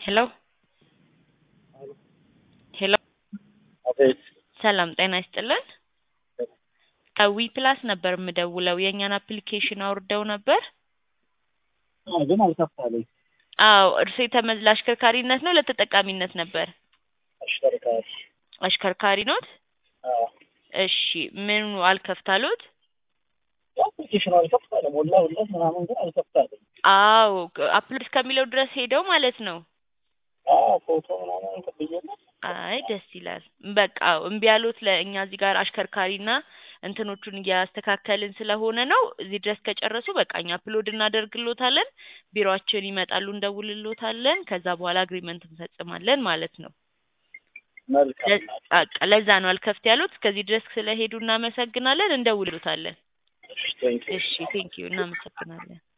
ሄሎ ሄሎ አቤት ሰላም ጤና ይስጥልን። ከዊ ፕላስ ነበር የምደውለው የእኛን አፕሊኬሽን አውርደው ነበር። አዎ፣ ግን አልከፋለኝ። አዎ እርሶ የተመዝ ለአሽከርካሪነት ነው ለተጠቃሚነት ነበር? አሽከርካሪ አሽከርካሪ ኖት? አዎ፣ እሺ ምኑ አልከፍታሉት? አፕሊኬሽኑ አልከፍታለ ሞላሁለት ምናምን ግን አልከፍታለኝ። አዎ አፕሎድ እስከሚለው ድረስ ሄደው ማለት ነው። አዎ፣ ፎቶ ምናምን ከብዬለት አይ ደስ ይላል። በቃ እምቢ ያሉት ለእኛ እዚህ ጋር አሽከርካሪና እንትኖቹን እያስተካከልን ስለሆነ ነው። እዚህ ድረስ ከጨረሱ በቃ እኛ አፕሎድ እናደርግሎታለን፣ ቢሮአችን ይመጣሉ፣ እንደውልሎታለን። ከዛ በኋላ አግሪመንት እንፈጽማለን ማለት ነው። መልካም ለ- በቃ ለዛ ነው አልከፍት ያሉት። እስከዚህ ድረስ ስለሄዱ እናመሰግናለን፣ እንደውልሎታለን። እሺ፣ ቴንኪው። እሺ ቴንኪዩ፣ እናመሰግናለን።